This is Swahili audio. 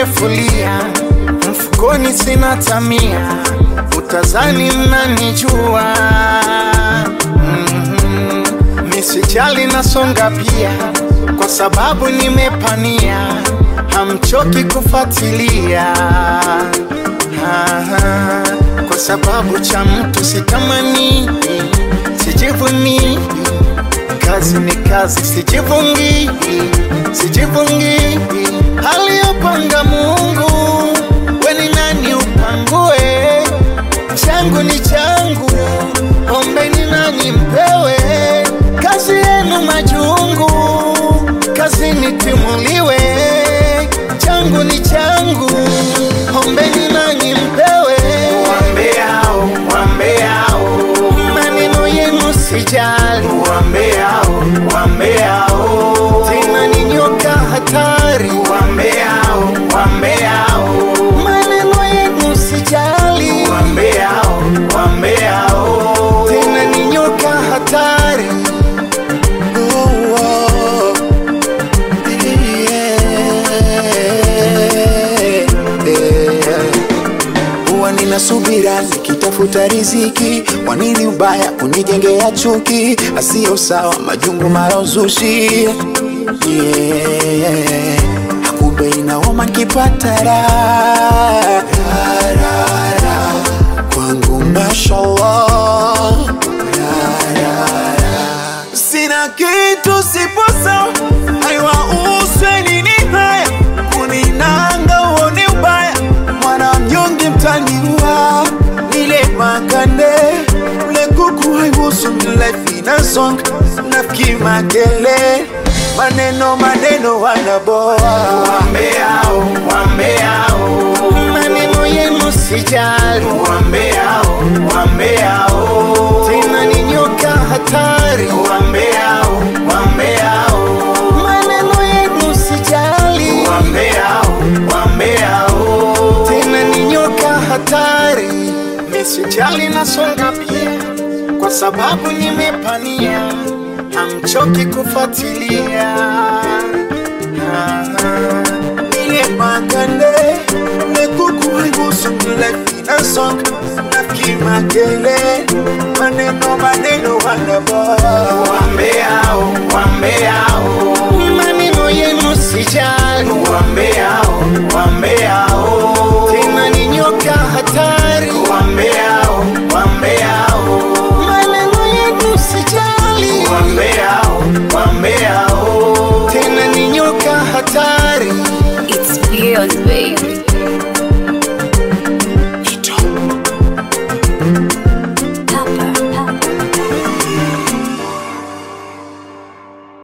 nimefulia, mfukoni sina tamia, utazani mnanijua. mm Misijali nasonga pia, kwa sababu nimepania, hamchoki kufuatilia. Aha, kwa sababu cha mtu sitamani, sijivuni kazi ni kazi, sijivungi, sijivungi. Aliyopanga Mungu, weni nani upangue? Changu ni changu, ombeni nani mpewe. Kazi yenu majungu, kazi nitimuliwe. Changu ni changu, ombeni nani mpewe. Wambeao, wambeao, Maneno yenu sijali, wambeao, wambeao, tena ni nyoka hatari. wambeao, wambeao, maneno yenu sijali, wambeao, wambeao, tena ni nyoka hatari. Oh, oh. Yeah. Yeah. huwa nina subira nikitafuta riziki, kwa nini ubaya kunijengea chuki? Asiyo sawa majungu mara uzushi, yeah. Kumbe inaoma nikipata raha Raha, raha. kwangu mashallah Raha, raha, raha. sina kitu sipo sawa, haiwauswe nini haya kuninanga uone ubaya mwana mnyonge mtaniua nile makande ule kuku haihusu mlefi na song nafiki makele maneno maneno wanaboa wambeao, wambeao, Maneno yenu sijali, wambeao, wambeao, tena ni nyoka hatari. wambeao, wambeao, Maneno yenu sijali, wambeao, wambeao, tena ni nyoka hatari. Misijali nasonga pia, kwa sababu nimepania, hamchoki kufuatilia. Aha. nile makande ule kuku haihusu mlefi na song nafiki makele maneno maneno wanaboa wambeao, wambeao, Maneno yenu sijali, wambeao, wambeao,